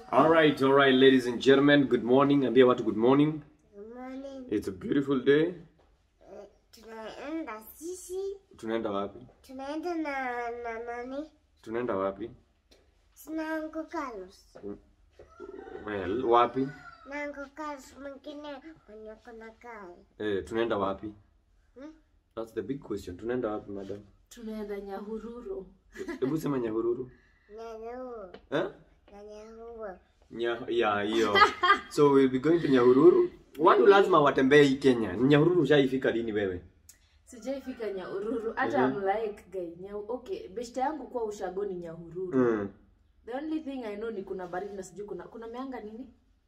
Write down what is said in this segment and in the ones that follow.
All right, all right, ladies and gentlemen, good morning. Ambia watu good morning. Good morning. It's a beautiful day. Eh, Tunaenda sisi, Tunaenda wapi? tunaenda na na nani? Tunaenda wapi? Sina Uncle Carlos. Well, wapi? Na Uncle Carlos mwingine mwenye kuna kai. Eh, tunaenda wapi? Hmm? That's the big question. Tunaenda wapi, madam? tunaenda Nyahururu. Hebu sema Nyahururu. Nyanyuu, Eh? nyanyuu. Nya, ya hiyo. So we'll be going to Nyahururu. Watu lazima watembee hii Kenya. Nyahururu ushaifika lini wewe? Sijaifika Nyahururu hata I'm like guy nya okay, beshte yangu kwa ushagoni Nyahururu. Mm. The only thing I know ni kuna baridi na sijui kuna kuna meanga nini?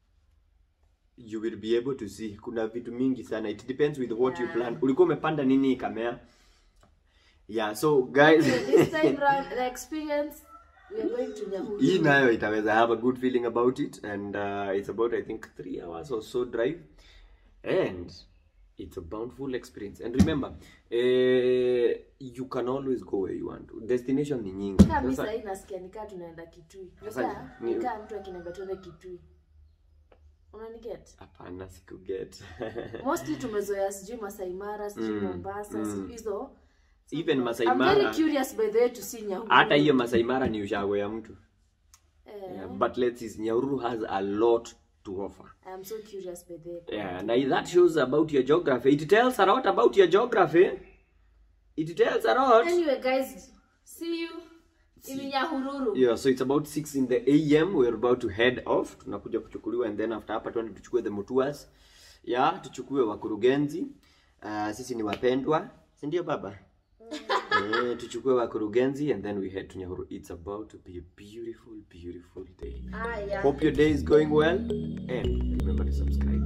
You will be able to see. Kuna vitu mingi sana. It depends with what you plan. Ulikuwa umepanda nini ikamea? Yeah, so guys Okay, this time round the experience we are going to Nyahururu. hii nayo itaweza I have a good feeling about it and uh, it's about i think three hours or so drive and it's a bountiful experience and remember uh, you can always go where you want destination ni nyingi Kama mimi Sasa- sasa nasikia nikaa tunaenda Kitui. Sasa Nikaa ni- nikaa mtu akiniambia tuende Kitui. Unaniget? hapana sikuget Mostly tumezoea sijui Masai Mara, sijui Mm, Mombasa, mm. sijui hizo. even Masai I'm very Mara curious by the way to see Nyahururu. hata hiyo Masai Mara ni ushago ya mtu Eh, yeah, but let's see Nyahururu has a lot to offer I am so curious by the way. Yeah, and that shows about your geography. It tells a lot about your geography. It tells a lot. Anyway, guys, see you in Nyahururu. Yeah, so it's about 6 in the AM. We're about to head off. Tunakuja kuchukuliwa and then after hapa tuende tuchukue the mutuas. Yeah, tuchukue wakurugenzi. Uh, sisi ni wapendwa. Si ndio baba? Eh, tuchukue wakurugenzi and then we head to Nyahuru. It's about to be a beautiful, beautiful day. Ah, yeah. Hope your day is going well and remember to subscribe.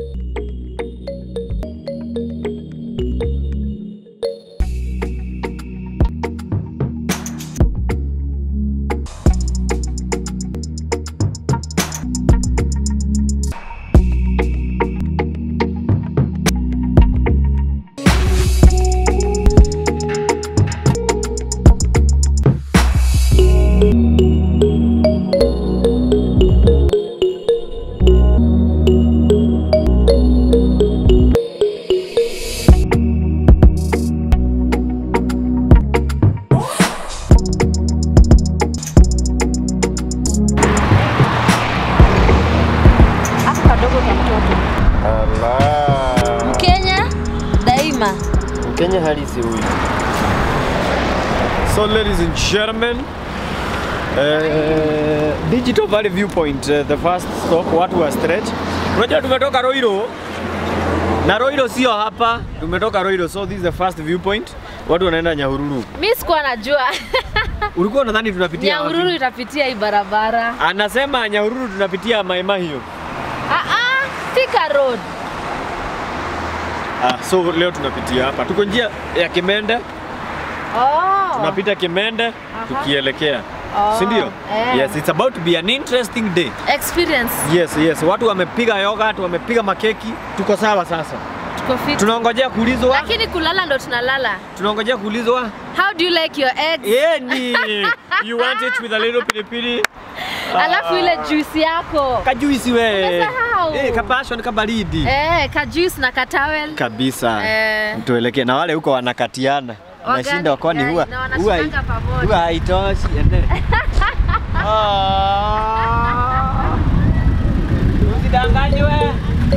Hapo kadogo ka mtoto. Allah. Mkenya daima. Kenya halisi huyu. So ladies and gentlemen, uh, Digital Valley Viewpoint, uh, the first stop, watu wa stretch. Unajua tumetoka Roiro na Roiro sio hapa, tumetoka Roiro, so this is the first viewpoint. Watu wanaenda Nyahururu. Mimi sikuwa najua. Ulikuwa unadhani tunapitia wapi? Nyahururu itapitia hii barabara. Anasema Nyahururu tunapitia Maima hiyo. Ah ah, Thika Road. Ah, so leo tunapitia hapa. Tuko njia ya Kimende, Oh. tunapita Kimende tukielekea. Oh, Si ndio? eh. Yes, it's about to be an interesting day. Experience. Yes, yes. Watu wamepiga yogurt, wamepiga makeki. Tuko sawa sasa. Tuko fit. Tunaongojea kuulizwa. Lakini kulala ndo tunalala. Tunaongojea kuulizwa. How do you like your eggs? Yeni. You want it with a little pilipili? Alafu ile juice yako. Kajuisi we. Umesahau. Eh, kapashon kabaridi. Eh, ka juice na ka towel. Kabisa. Eh. Tuelekee na wale huko wanakatiana. Wagani, Nashinda kwani guys, huwa na huwa wanashikanga pamoja. huwa haitoshi. ende. Ah. Usidanganywe.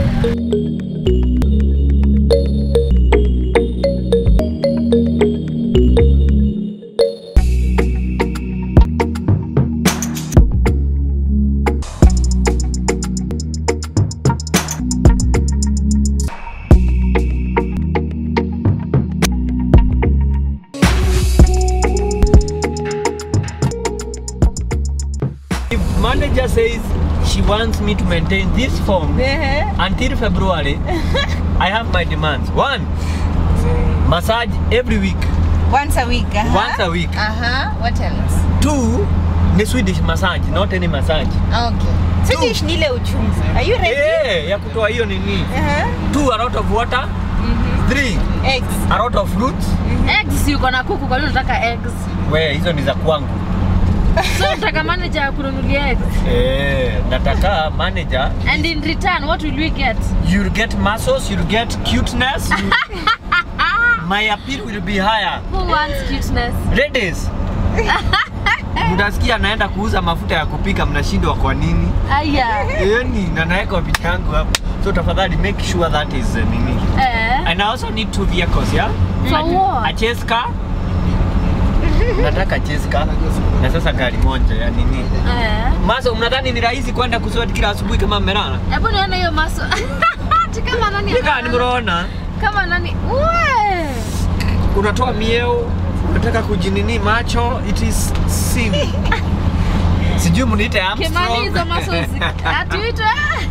If manager says she wants me to maintain this form until February, I have my demands. One, massage every week. Once a week. Uh-huh. Once a week. Uh-huh. What else? Two, ni Swedish massage, not any massage. Okay. Swedish ni ile uchungu. Are you ready? Eh, ya kutoa hiyo nini. Uh-huh. Two, a lot of water. Three, Eggs. a lot of fruits. Eggs si uko na kuku, kwa nini unataka eggs? We, hizo ni za kwangu. So mtaka manager akununulie X. Eh, nataka manager And in return, what will we get? you'll get muscles, you'll get cuteness. You, my appeal will be higher. Who wants cuteness? Ladies. Mtasikia naenda kuuza mafuta ya kupika mnashindwa kwa nini? Aya. Yani na naweka picha yangu hapo. So tafadhali make sure that is uh, nini. Eh. And I also need two vehicles, yeah? For A what? chase car. Nataka chase car. Na sasa gari moja ya nini? Eh. Maso, mnadhani ni rahisi kwenda kuswet kila asubuhi kama mmelala? Hebu nione hiyo maso. Ati kama nani? Nika nimeona Kama nani? Uwe. unatoa mieo, unataka kujinini macho, it is sin. Sijui mniite Kimani hizo Armstrong. muscles zi- ati uitwe.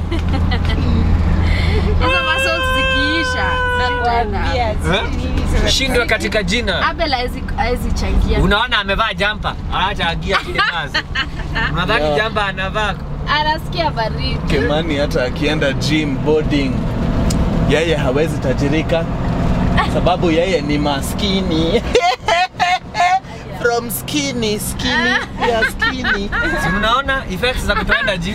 Hizo muscles zikiisha. Nakwambia, Eh? sijui nini sasa. Shindwe katika jina. Abel haezi haezi changia. Unaona amevaa jampa, anachangia kile kazi. Unadhani Yeah. jampa anavaa? Anasikia baridi. Kimani hata akienda gym boarding, yeye hawezi tajirika sababu yeye ni maskini. From skinny, skinny, yeah, skinny. Si mnaona effects za kutoenda gym?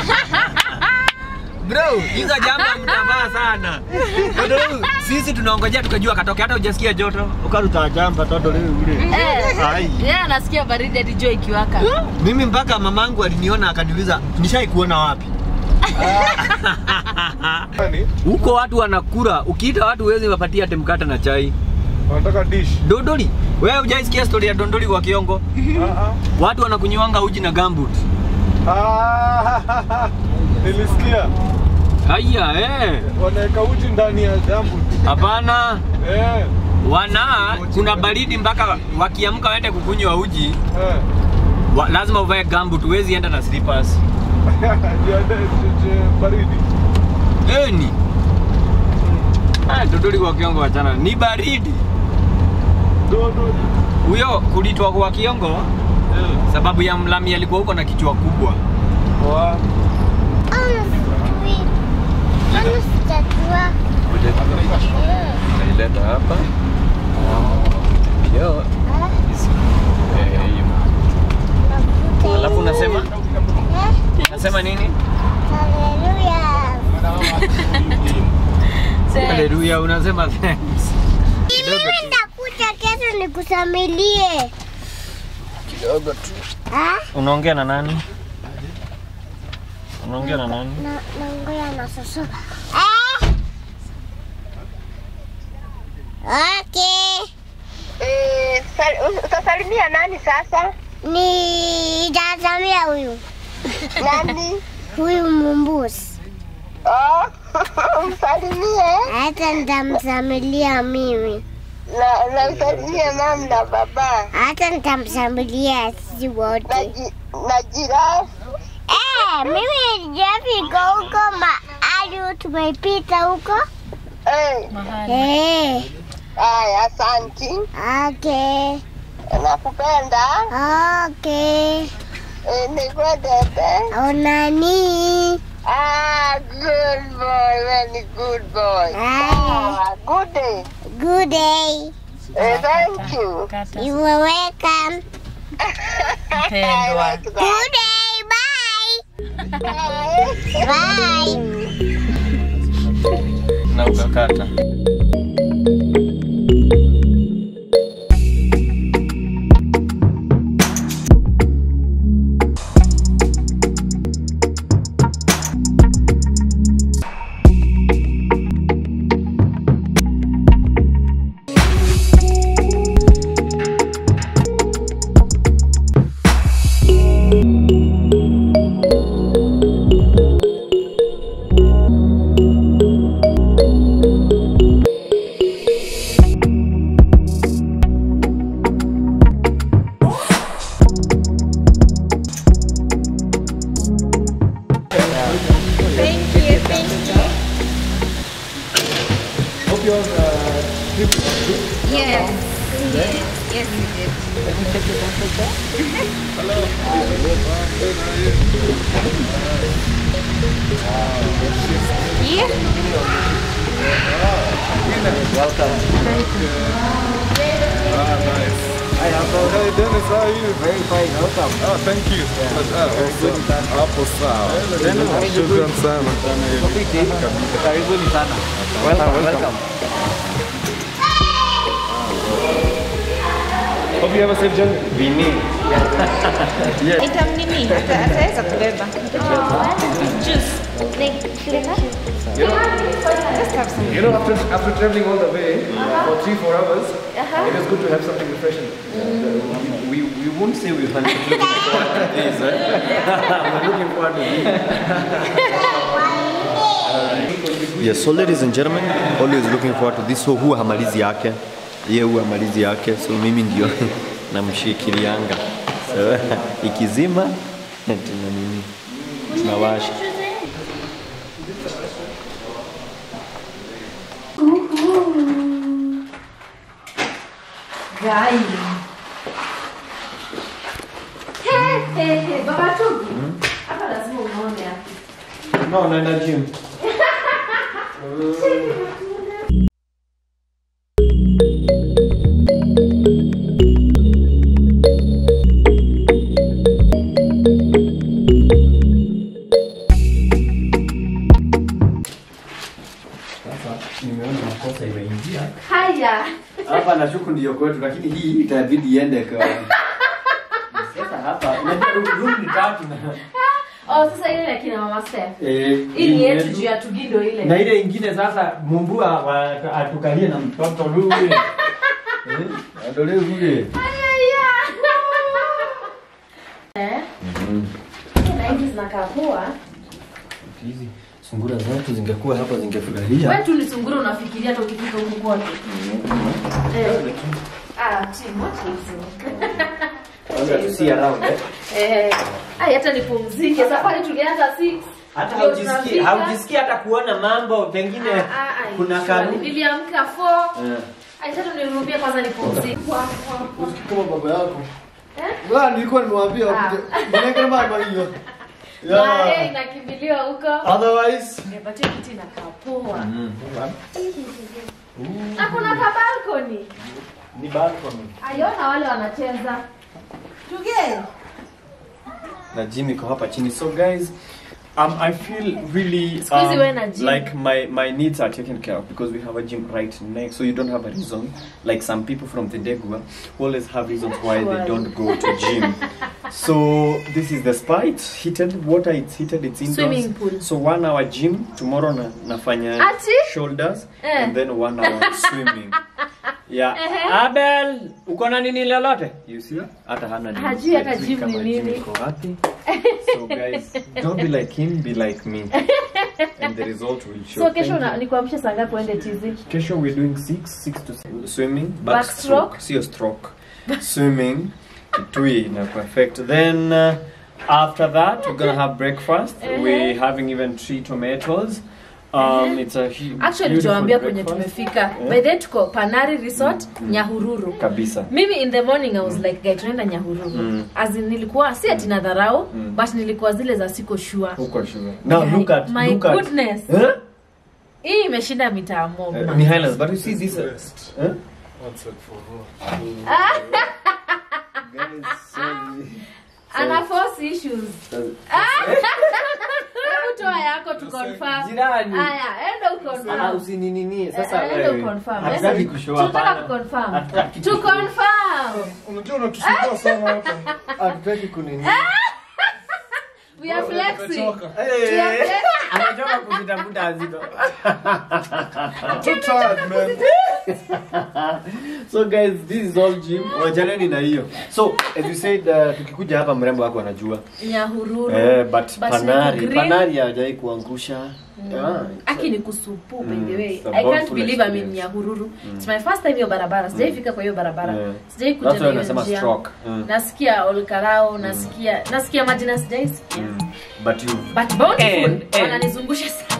Bro, hizo jamba mtavaa sana. Bro, sisi tunaongojea tukajua katoke hata hujasikia joto. Ukaruta jamba toto leo ule. Eh. Ai. Yeye anasikia baridi hadi jua ikiwaka. Mimi mpaka mamangu aliniona akaniuliza, "Nishai kuona wapi?" Huko watu wanakula, ukiita watu huwezi wapatia ate mkate na chai. Wanataka dish. Dondoli, wewe hujaisikia story ya dondoli kwa kiongo? Ah, Watu wanakunywanga uji na gambut. ah. Ah, nilisikia Haya, eh. wanaweka uji ndani ya jambu. Hapana. Eh, Wana kuna baridi mpaka wakiamka waende kukunywa uji, eh. wa, lazima uvae gambut, huwezi enda na slippers. Ya de- de- de- baridi. Eni. Ah, dondoli kwa kiongo wachana. Ni baridi. Dodo. Huyo kulitwa kwa kiongo Eh. sababu ya mlami alikuwa huko na kichwa kubwa. Wa. Ana sijui. Ana sijajua. Eh, Naileta hapa. Yo. nakuta Alafu unasema Eh, unasema nini? hallelujah. Haleluya, unasema thanks. Kidogo Mimi tu. nitakuja kesho nikusamilie. Kidogo tu. Ah? Unaongea na nani? Unaongea na nani? Na naongea na soso. Ah! Okay. Eh, sal- utasalimia nani sasa? Ni tazamia huyu. Nani? Huyu mumbusi. Oh, msalimie Hata nitamsamilia mimi. na na msalimie mam na baba Hata nitamsamilia sisi na, wote. ji, na jirani. Eh, mimi nijafika huko mahali tumepita huko. Eh, Eh, haya, asanti, okay. nakupenda. Okay. Eh, nikwendete. Onani. Ah, good boy, very good boy. Ah. Ah, good day. Good day. Eh, thank you. You are welcome. I like Good that. day. Bye. Bye. Bye. Na ukakata. Thank you, thank you. Yes. Yes, yes, we did. Yeah. Ah, nice. Hey, Dennis, how are you? Very fine, welcome. Ah, thank you. Ah, Hapo sawa. Shukran sana. Karibuni sana. Welcome, welcome. Hope you have a safe journey. Vini. Itamnini, ata- ataweza kubeba. Juice. Like flavor? Just have some. You know, after after traveling all the way for three four hours, it is good to have something refreshing. We, we won't say we're looking forward to this, eh? We're looking forward to this. Yes, so ladies and gentlemen, always looking forward to this. So huwa hamalizi yake, ye huwa hamalizi yake, so mimi ndio namshikilianga. So ikizima tuna nini, tunawasha. Gai. He, he, he, baba Tobi. Hapa lazima unaone hapa. No, naenda gym. Nimeona makosa imeingia. Haya. Hapa nashuku ndio kwetu, lakini hii itabidi iende kwa sasa hapa. Unajua room ni tatu na Oh, sasa ile ya kina mama Steph. eh, Hii ni yetu juu ya tugindo ile. na ile ingine sasa mumbua wa- atukalie na mtoto lule eh, adolee kule Eh? Na hizi zinakaa poa. hizi sungura zetu zingekuwa hapa zingefurahia. Wewe tu ni sungura unafikiria hata ukifika huku kote. Eh. Ah, chini what is Kwanza tu see around eh. Eh, ai hata nipumzike. Safari tulianza 6. Hata Ndio haujisikii tunafika. haujisikii hata kuona mambo pengine Ah, ah, ah, kuna sure. kanuni. Niliamka 4. Eh. Ai tatu nirudie kwanza nipumzike. Kama baba yako. Eh? Bwana nilikuwa nimewambia wakuje. Mbona kama kama hiyo. Na yeye inakimbiliwa huko. Otherwise, Eh, but hiyo kiti inakaa poa. Na kuna ka balcony. Ni balcony. Aiona wale wanacheza. Tuge. na gym iko hapa chini so guys um, I feel really Siku hizi wewe na um, gym. like my, my needs are taken care of because we have a gym right next so you don't have a reason like some people from Tendegua who always have reasons why they don't go to gym so this is the spa it's heated water it's heated it's indoors Swimming pool. so one hour gym tomorrow na, nafanya Ati? shoulders Eh. and then one hour swimming yeah Ehe. Abel uko na nini lolote you see hata hana nini. Hajui hata Hajui gym kama ni gym nini. iko wapi so guys don't be like him be like me and the result will show So kesho Thank na you. nikuamsha saa ngapi uende tizi? kesho we're doing six six to seven. swimming Backstroke? sio stroke swimming tui na perfect then uh, after that we're gonna have breakfast we're having even three tomatoes um it's a hu- Actually beautiful tuwaambia kwenye breakfast. tumefika. By the way tuko Panari Resort Nyahururu. kabisa Mimi in the morning I was like guy tunaenda Nyahururu. Mm. As in nilikuwa si ati na dharau Mm. but nilikuwa zile za siko sure. huko sugar now Guy, look at my look at goodness. huh? Hii imeshinda mitaa mob. Uh, ni highlands but you see this uh, huh? What's it for? Ana force issues. Hebu toa yako tu confirm. Jirani. Aya, enda Ah, uconfirm. usininini sasa Eh, enda wewe. uconfirm. Hatutaki Yes. kushow Tunataka hapana. kuconfirm. Hatutaki To confirm. Unajua unatusumbua sana hapa. hatutaki kunini. We are flexing. Nimechoka. We are Eh, flexing. Anachoka kujitafuta azito. Too tired, man. so guys this is all gym wajaneni na hiyo so as you said uh, tukikuja hapa mrembo wako anajua Nyahururu. eh, but, But panari niko green. panari hajai kuangusha yeah, aki ni kusupu by the way it's a i can't wonderful believe i'm in experience. nyahururu it's my first time hiyo barabara sijaifika kwa hiyo barabara Yeah. sijai That's kuja why na hiyo unasema njia stroke. Mm. nasikia olkarao nasikia nasikia majina sijaisikia but you but bountiful And- and- wananizungusha sana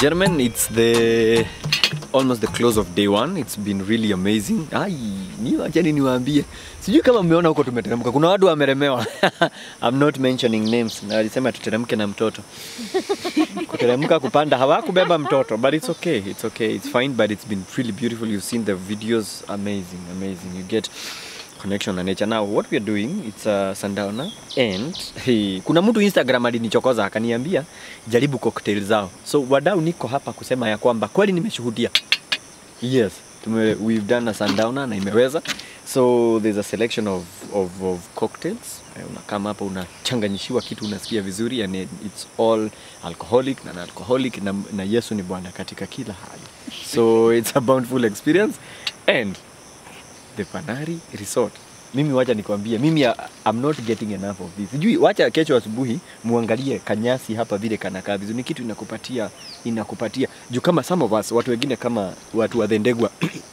gentlemen, it's the almost the close of day one. It's been really amazing. Ai, ni wacheni niwaambie. Sijui kama mmeona huko tumeteremka. Kuna watu wameremewa. I'm not mentioning names. Na alisema tuteremke na mtoto. Kuteremka kupanda hawakubeba mtoto, but it's okay. It's okay. It's fine, but it's been really beautiful. You've seen the videos. Amazing, amazing. You get connection na nature. Now what we are doing it's a sundowner and hey, kuna mtu Instagram alinichokoza akaniambia jaribu cocktail zao. So wadau, niko hapa kusema ya kwamba kweli nimeshuhudia. Yes, tume, we've done a sundowner na imeweza. So there's a selection of, of, of cocktails. Eh, Unakama hapa unachanganyishiwa kitu unasikia vizuri and it's all alcoholic na alcoholic na, na Yesu ni Bwana katika kila hali. So it's a bountiful experience and the Panari Resort. Mimi wacha nikwambie, mimi uh, I'm not getting enough of this. Sijui, wacha kesho asubuhi muangalie kanyasi hapa vile kanakaa vizuri. Ni kitu inakupatia inakupatia juu kama some of us, watu wengine kama watu wa Dhendegwa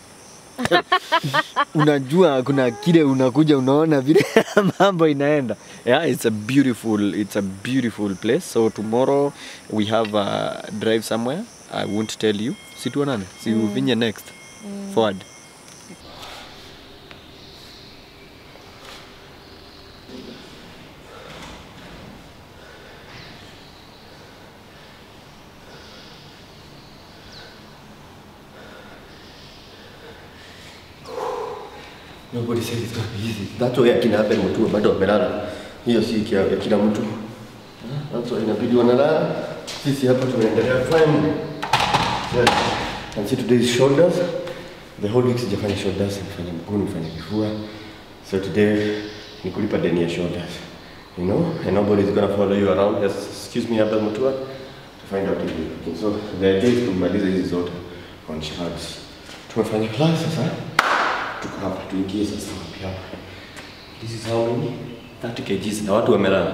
unajua kuna kile unakuja unaona vile mambo inaenda yeah it's a beautiful it's a beautiful place so tomorrow we have a drive somewhere i won't tell you si tuonane si mm. uvinye next mm. forward Nobody said it's gonna be easy. That's why akina Abel Mutua bado wamelala. Hiyo si kia- ya kila mtu. That's why inabidi wanalala. Sisi hapa tunaendelea kufanya. Yes. And see today's shoulders. The whole week sijafanya shoulders, nifanye mguu, nifanye kifua. So today ni kulipa deni ya shoulders. You know, and nobody is gonna follow you around. Yes, excuse me Abel Mutua to find out if you're looking. So the idea is kumaliza hizi zote on shoulders. Tumefanya class sasa tuko hapa tuingie sasa wapi hapa this is how many 30 kgs na watu wamelala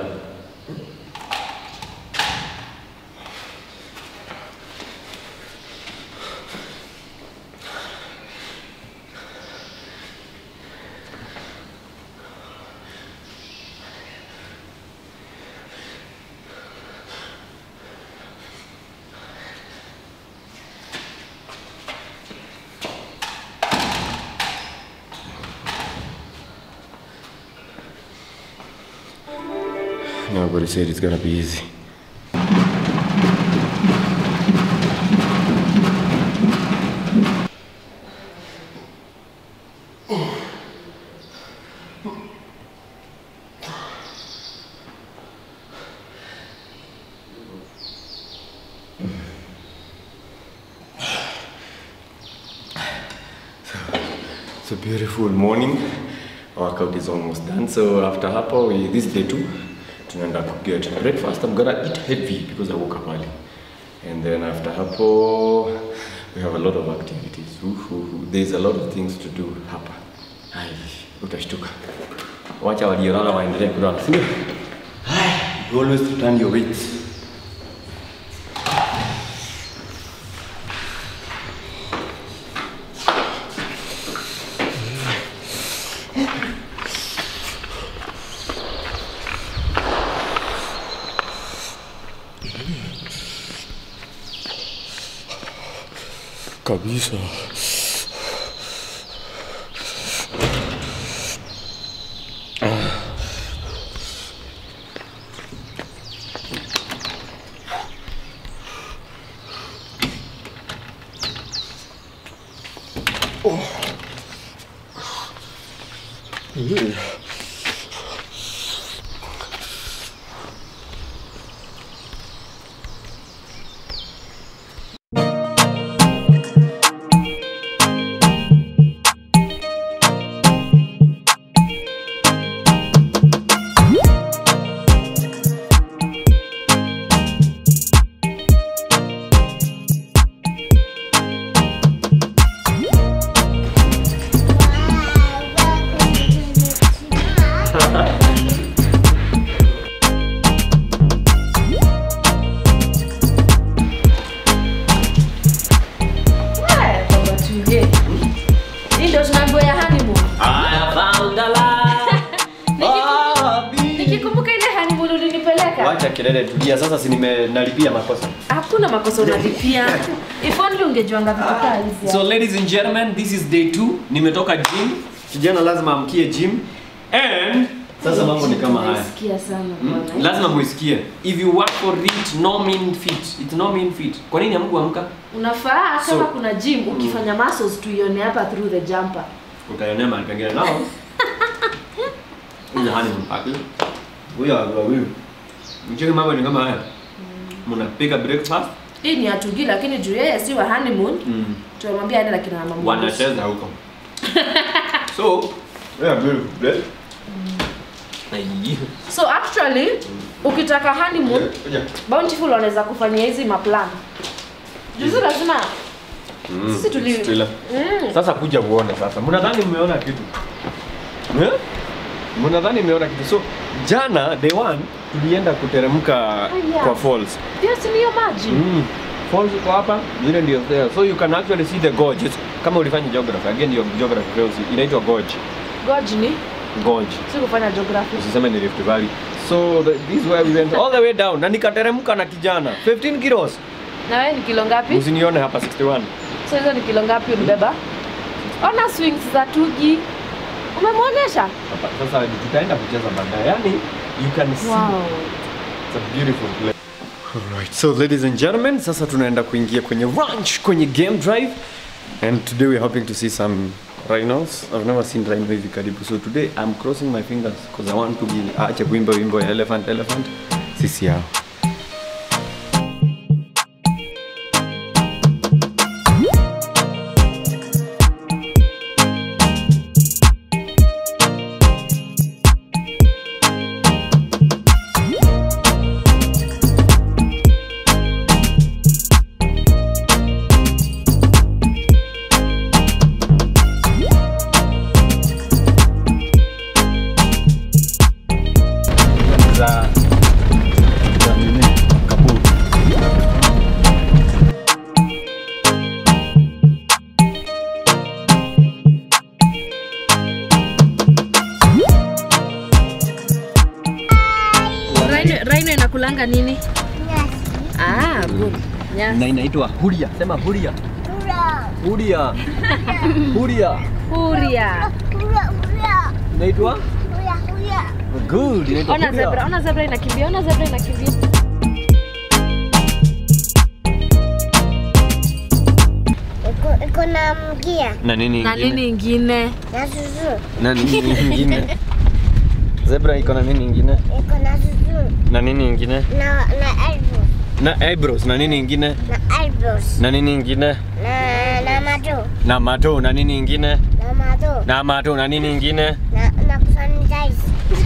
Nobody said it's gonna be easy. It's a beautiful morning. Workout is almost done. So after hapo, we, this day two, tunaenda ku get breakfast. I'm gonna eat heavy because I woke up early. And then after hapo, we have a lot of activities. Uhu, There's a lot of things to do hapa. Ai, utashtuka. Wacha waliolala waendelee kulala, si ndio? Ai, you always return your weights. kabisa. Wow, welcome to the acha kelele, tulia. Sasa si nimenalipia makosa. Hakuna makosa unalipia. If only ungejuanga vitu kaa hizi. So ladies and gentlemen, this is day 2. Nimetoka gym. Kijana lazima amkie gym. And sasa mambo ni kama haya. Naisikia sana Mm, bwana. lazima muisikie. If you work for it, no mean fit. It's no mean fit. Kwa nini hamkuamka? Unafaa kama So- kuna gym ukifanya muscles tuione hapa through the jumper. Utaionea mahali pengine nao. Huyu hani mpaki. Huyu wawili. Mcheke mambo ni kama haya. Mnapika breakfast. Hii ni atugi lakini juu yeye si wa honeymoon, Mm. tumemwambia aende na kina mama. Mungu. wanacheza huko so yeah, beautiful place. Ai. So actually ukitaka honeymoon Kuja. Bountiful wanaweza kufanyia hizi maplan. Juzi lazima Mm, sisi tuli Stella. Mm. Sasa kuja uone sasa. Mnadhani mmeona kitu? Eh? Mnadhani mmeona kitu? So jana day one tulienda kuteremka yeah. kwa falls. Pia si niyo maji. Mm. Falls iko hapa, ile ndio there. So you can actually see the gorge. It's- Kama ulifanya geography, again your geography fails. Inaitwa gorge. Gorge ni Gorge. si kufanya geography. usiseme ni Rift Valley. So the, this is where we went all the way down na nikateremka na kijana 15 kilos. Na wewe ni kilo ngapi? Usinione hapa 61. So hizo ni kilo ngapi ulibeba? Ona swings za Tugi. Umemwonyesha? Hapa sasa tutaenda kucheza baadaye. Yani you can see Wow. it's a beautiful place. Alright, so ladies and gentlemen, sasa tunaenda kuingia kwenye ranch, kwenye game drive. And today we're hoping to see some rhinos. I've never seen rhino hivi karibu. So today I'm crossing my fingers because I want to be ache kuimba wimbo ya elephant elephant. Sisi yao. za za nini kaburi. Rhino, rhino inakulanga nini? Nyasi. Ah, good. Nyasi. Na inaitwa huria. Sema huria. Ura. Huria. Huria. Huria. Ura, ura. Inaitwa Ura, ura. good. Inaitwa Ona huria. zebra, ona zebra inakimbia, ona zebra inakimbia. Iko- Iko na mgia Na nini Na ingine? nini ingine? na zuzu. Na nini ingine? Zebra iko na nini ingine? Iko na zuzu. Na nini ingine? Na na elbow. Na eyebrows. Na nini ingine? Na eyebrows. Na nini ingine? Na na macho. Na mato. Na nini ingine? Na macho. Na mato. Na nini ingine? Na na kusanitize.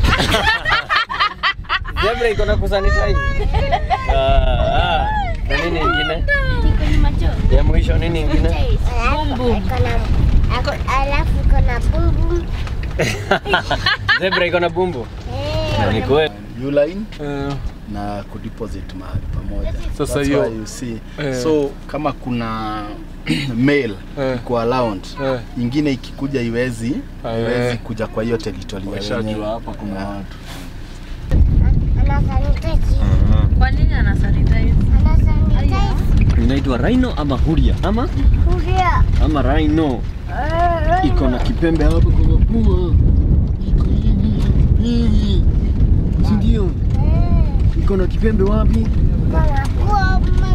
Zebra iko na kusanitize. Ah, ah. Na nini ingine? Ya mwisho nini ingine? Alafu iko na ako- alafu iko na bum bum. Zebra iko na bumbu. Eh. Ni kweli. Uline na kudeposit mahali pamoja. Sasa That's hiyo- why you see. Eh. So kama kuna male Eh. iko around Eh. ingine ikikuja iwezi Ah, iwezi eh. kuja kwa hiyo territory ya Washajua wenyewe. hapa kuna Yeah. watu. Ana sanitize. Kwa nini ana sanitize? Ana sanitize. Inaitwa rhino ama huria ama Kuria. ama rhino. Iko na kipembe hapo kwa mapua. Iko hivi hivi. Si ndio? Iko na kipembe wapi? Kuna kuome.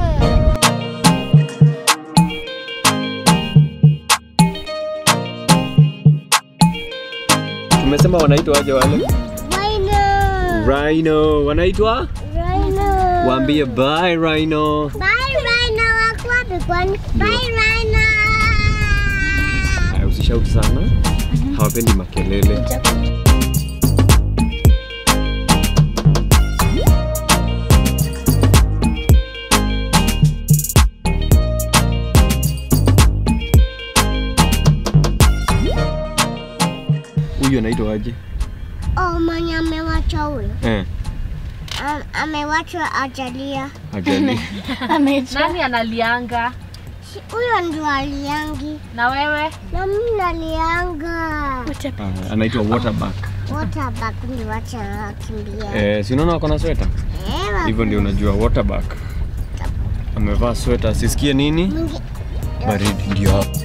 Tumesema wanaitwa aje wale? Rhino. Rhino. Wanaitwa? Rhino. Waambie bye rhino. Bye Rhino. Wako wapi kwani? Bye Rhino. Haya, usishauti sana. Hawapendi makelele. Huyu anaitwa aje? Oh, mwenye amewacha huyo. Eh, Am- Amewachwa ajalia. ajali. Nani analianga? Si- Huyo ndio aliangi. Na wewe? Na mimi nalianga. Ah, anaitwa waterback. Waterback ndio wacha kimbia. Eh, si unaona wako na sweta? Eh, wapi? hivyo ndio unajua waterback amevaa sweta asisikie nini Mwingi- baridi ndio hapo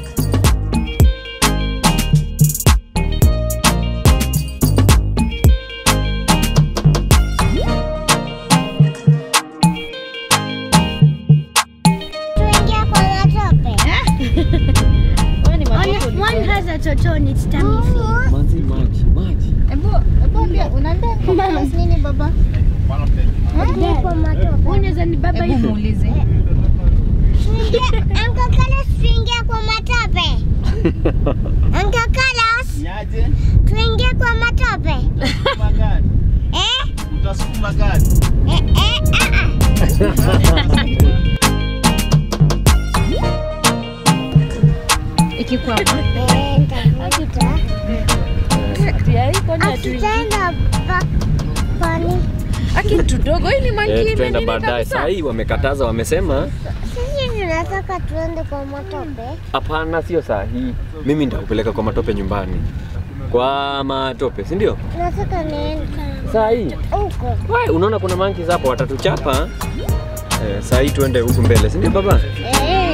Tuingie kwa matope. One- one has a toto on its tummy fin. maji maji maji Tuingie kwa matope. Hebu muulize. Tuingie- Uncle Carlos, tuingie kwa matope. Uncle Carlos, Niaje? tuingie kwa matope. Utasukuma gari. Eh? Utasukuma gari. Eh, eh, ah, ah. Ikikwama. Eh, nitavuta. Hatutaenda pa- pani. Aki tudogo hii ni manki Eh, tutaenda imenini baadaye kabisa. saa hii wamekataza wamesema Sisi tunataka tuende kwa matope. hapana sio saa hii mimi nitakupeleka kwa matope nyumbani kwa matope si ndio Tunataka niende saa hii huko. Wai, unaona kuna monkeys hapo watatuchapa eh, saa hii tuende huku mbele si ndio baba Eh.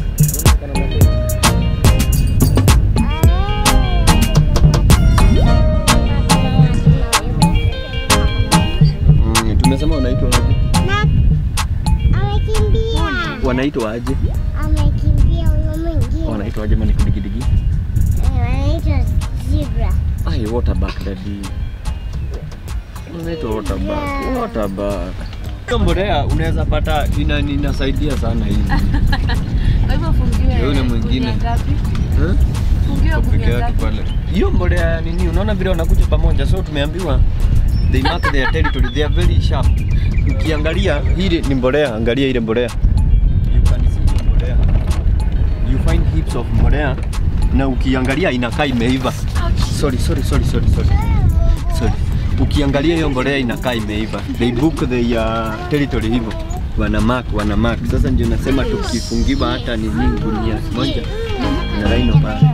mm, tumesema wanaitwa aje Na amekimbia. wanaitwa aje Amekimbia huyo mwingine. wanaitwa aje mani kudigidigi Eh, Wanaitwa zebra. ai waterback daddy wanaitwa waterback Yeah. waterback hiyo mbolea unaweza pata ina inasaidia sana hii Kwa hivyo fungiwe. Yule mwingine. gunia ngapi? Eh? Fungiwe Kwa peke gunia yake ngapi? pale. Hiyo mbolea ya nini? Unaona vile wanakuja pamoja, so tumeambiwa they mark their territory, they are very sharp. Ukiangalia hili ni mbolea, angalia ile mbolea. You can see the mbolea. You find heaps of mbolea na ukiangalia inakaa imeiva. Sorry, sorry, sorry, sorry, sorry. Sorry. Ukiangalia hiyo mbolea inakaa imeiva. They book the uh, territory hivyo. Wana mark, wana mark. Sasa ndio nasema tukifungiwa hata ni nini gunia moja na raino pale.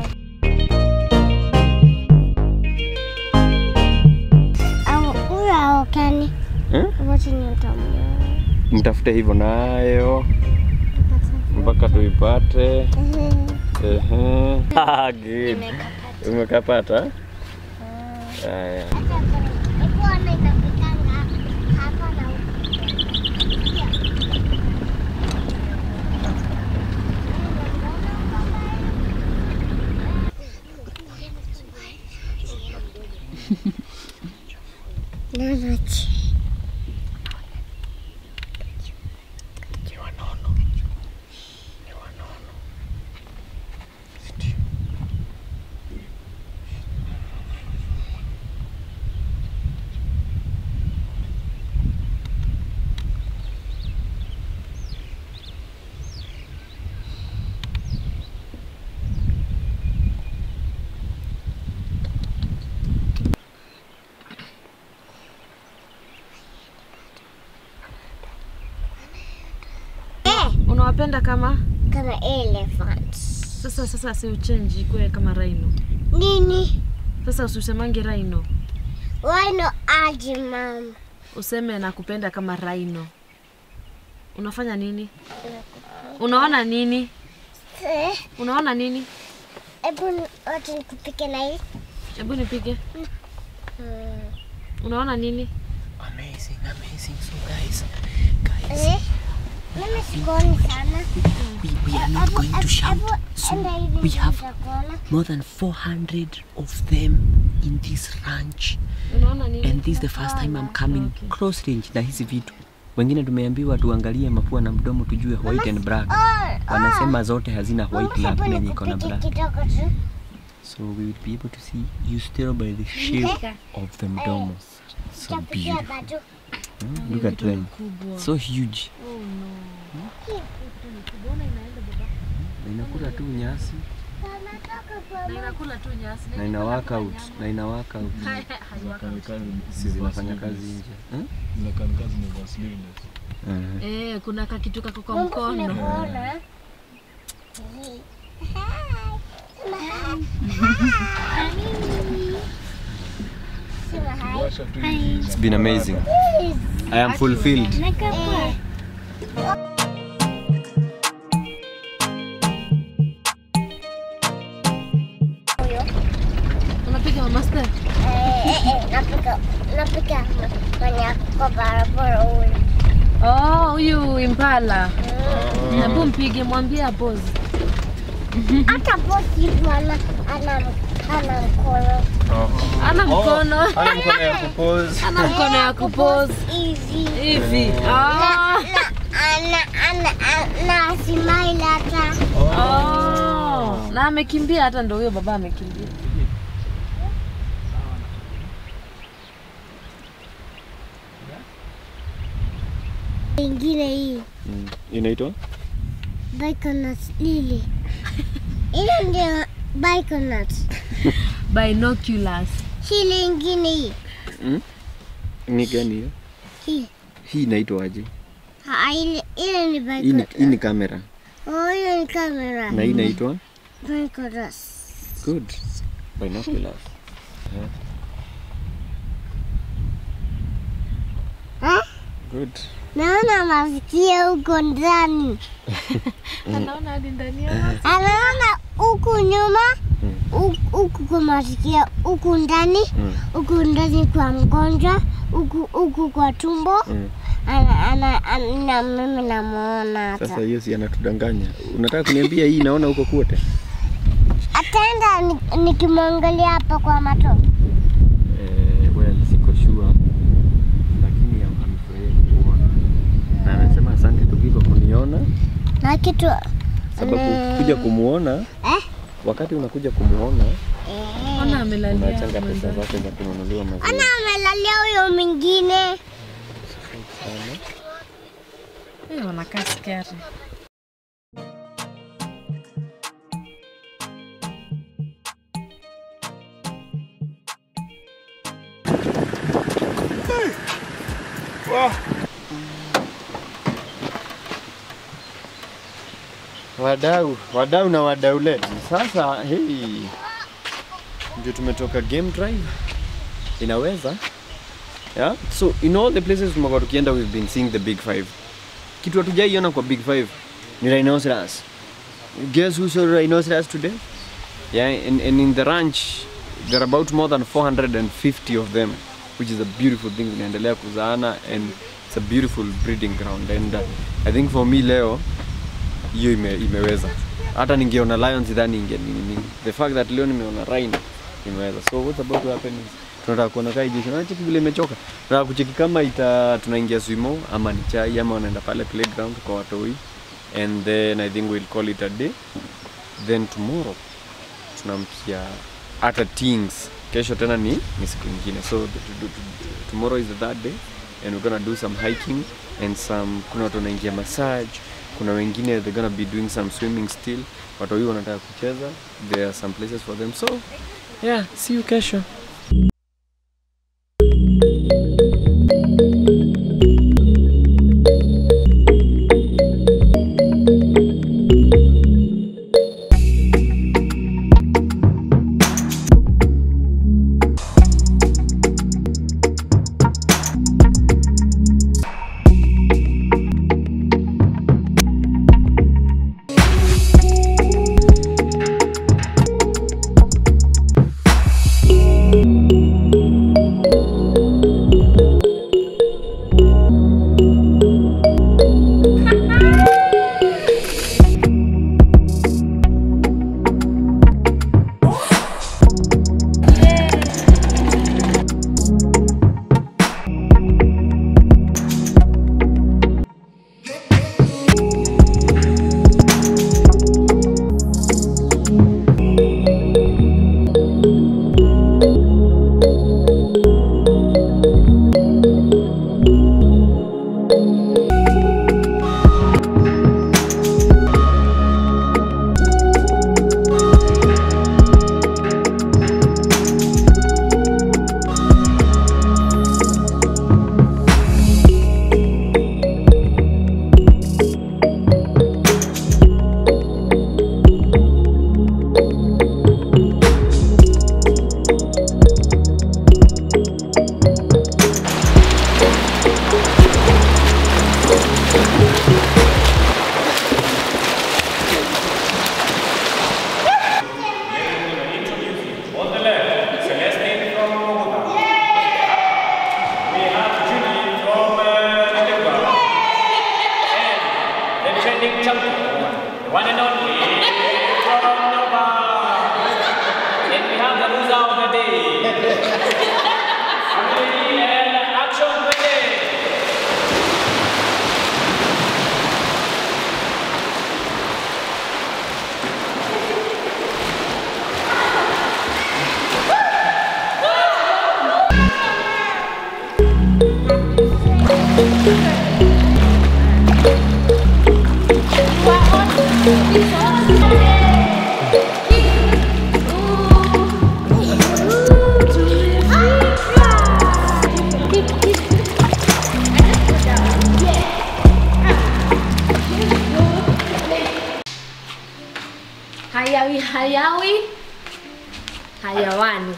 Au huyo aokani. Eh? Wote ni utamu. Mtafute hivyo nayo mpaka tuipate. Ehe. Ah, good. Umekapata? Haya. Hebu ona inapikanga hapa na huko. Nanachi. Unawapenda kama Kama elephants. sasa sasa si uchange ikuwe kama rhino. Nini? Sasa usisemange rhino. Wino aje mama. Useme nakupenda kama rhino. Unafanya nini? Unaona nini? Eh, Unaona nini? Hebu wacha nikupike na hii. Hebu nipige. Hmm. Unaona nini? Amazing, amazing. So guys, Eh, mimi sikuoni sana. we, we are not going to shout. Hebu So enda hivi we have nitakuona. more than 400 of them in this ranch. Unaona nini? And this is the first time I'm coming close range na hizi vitu. Wengine tumeambiwa tuangalie mapua na mdomo tujue white and black. Oh, Wanasema zote hazina white Mama, lab hebu na yenye iko na nikupike black. kidogo tu. So we will be able to see you still by the shape of the mdomo. So Nitapikia beautiful. bado. Hmm? Look at them. So huge. Na inakula tu nyasi Na inakula tu nyasi. na ina work out na ina work out. Si zinafanya kazi nje. Hmm? Zinakamikazi ni sleeveless. Uh-huh. Eh, kuna kakitu kako kwa Mungu mkono. nimekuona. Sema hi. Washa tu hivi. It's been amazing. Please. I am fulfilled. Unapiga mama Steph? Eh, eh, eh, napika napika mwenye kwa barabara huyu. Oh, huyu Impala. Hebu mpige mwambie apozi. Hata bosi tu ana ana ana mkono Ana mkono. Ana mkono ya kupose. Ana mkono ya kupose hivi hivi. Ah. ana ana ana smile hata Oh. Na amekimbia hata ndio huyo baba amekimbia. ingine hii Inaitwa? baikonut lili ile ndio baikonut Binoculars. hili ingine hii Ni gani hiyo? hii Hii inaitwa aje? Ha, ile ile ni Hii ni, baikonut hii ni kamera. oh hiyo ni kamera Na hii inaitwa? baikonut Good. Binoculars. ha Good. naona masikio huko ndani Anaona hadi ndani ya anaona huku nyuma huku- huku kwa masikio huku ndani Mm. huku ndani kwa mgonjwa huku huku kwa tumbo Mm. ana ana ana mimi namuona Sasa hata hiyo si anatudanganya. Unataka kuniambia hii naona huko kwote? ataenda ni- nikimwangalia hapa kwa mato Eh, well, siko sure. Lakini am- amefurahia kuona. Na anasema asante Tugi kwa kuniona na kitu sababu Mm. kuja kumuona eh wakati unakuja kumuona Ona amelalia. unachanga pesa zake za kununuliwa maziwa. ana amelalia huyo mwingine Eh, wanakaa scary. Wadau, wadau na wadaulet. Sasa hii ndio tumetoka game drive. Inaweza yeah? So in all the places tumekuwa tukienda we've been seeing the big five. Kitu hatujaiona kwa big five ni rhinoceros. Guess who saw rhinoceros today? Yeah, and, and in the ranch there are about more than 450 of them which is a beautiful thing zinaendelea kuzaana and it's a beautiful breeding ground and uh, I think for me leo hiyo ime, imeweza hata ningeona lions dhani inge nini the fact that leo nimeona rhino imeweza so what's about to happen is tunataka kuona kai jeshi na cheki vile imechoka tunataka kucheki kama ita tunaingia swimo ama ni chai ama wanaenda pale playground kwa watoi and then i think we'll call it a day then tomorrow tunamkia hata things kesho tena ni, ni siku ingine so t- t- t- tomorrow is the third day and we're gonna do some hiking and some kuna watu wanaingia massage kuna wengine they're gonna be doing some swimming still watu hiyo wanataka kucheza there are some places for them so yeah see you kesho Hayawi hayawi hayawani.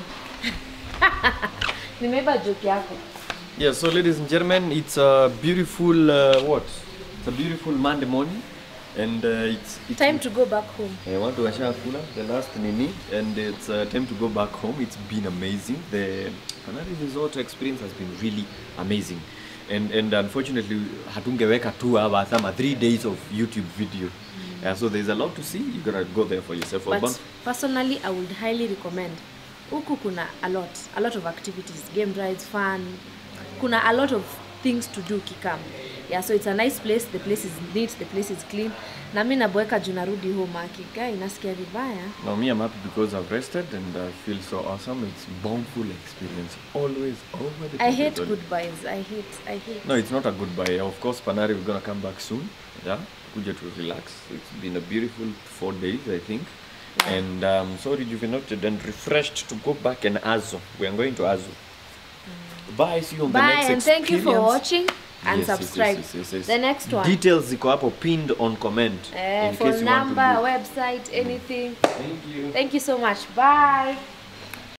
Nimeiba joke yako. Yeah, so ladies and gentlemen, it's a beautiful uh, what? It's a beautiful Monday morning, and uh, it's, it's Time to go back home. I want to washakula the last nini, and it's uh, time to go back home. It's been amazing. The Canary Resort experience has been really amazing, and and unfortunately hatungeweka two hours ama three days of YouTube video. Yeah, so there's a lot to see. You gotta go there for yourself. But Obam- personally, I would highly recommend. Huku kuna a lot, a lot of activities, game rides, fun. Kuna a lot of things to do kikam. Yeah, so it's a nice place. The place is neat, the place is clean. Na mimi naboeka juu narudi home akiga inasikia vibaya. Now me, I'm happy because I've rested and I feel so awesome. It's bountiful experience. Always over the I top, hate everybody. goodbyes. I hate I hate. No, it's not a goodbye. Of course, Panari, we're gonna come back soon. Yeah, kuja to relax. It's been a beautiful four days, I think. And um, so rejuvenated and refreshed to go back and Azo. We are going to Azo. Bye, see you on the Bye next and thank you for experience. watching and Yes, yes, subscribe. yes, yes, yes. The next one. Details ziko hapo pinned on comment. Eh, in case phone you want to number, book. website, anything. Thank you. Thank you so much. Bye.